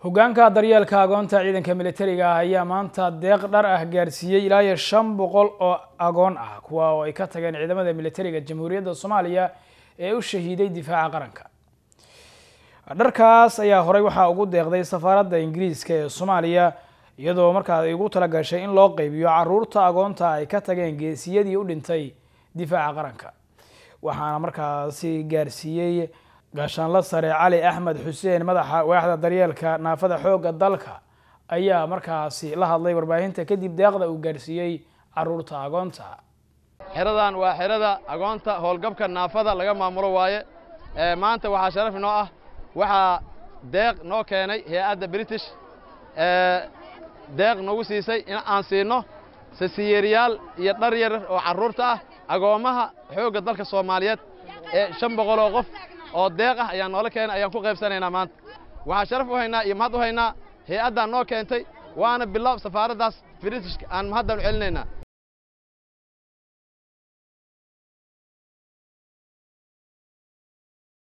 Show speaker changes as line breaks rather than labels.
hogaanka daryeelka agoonta ciidanka militariga ah ayaa maanta deeq dhar ah gaarsiiyey ilaa iyo shan boqol oo agoon ah kuwa oo ay ka tageen ciidamada militariga jamhuuriyadda soomaaliya ee u shahiiday difaaca qaranka dharkaas ayaa horey waxaa ugu deeqday safaaradda ingiriiska ee soomaaliya iyadoo markaa ay ugu tala gashay in loo qeybiyo caruurta agoonta ay ka tageen geesiyadii u dhintay difaaca qaranka waxaana markaasi gaarsiiyey gaashaanla sare cali axmed xuseen madaxa waaxda daryeelka naafada xoogga dalka ayaa markaasi la hadlay warbaahinta kadib deeqda uu gaarsiiyey caruurta agoonta
xeradan waa xerada agoonta howlgabka naafada laga maamulo waaye maanta waxaa sharaf inoo ah waxaa deeq noo keenay hay-adda british deeq nagu siisay in aan siinno sasiyeeriyaal iyo dhar yarar oo carruurta ah agoommaha xoogga dalka soomaaliyeed ee shan boqol oo qof oo deeq ah ayaan noola keenay ayaan ku qaybsanaynaa maanta waxaa sharaf u haynaa iyo mahad u haynaa hay-addan noo keentay waana bilow safaaraddaas britishka aan mahaddan u celinaynaa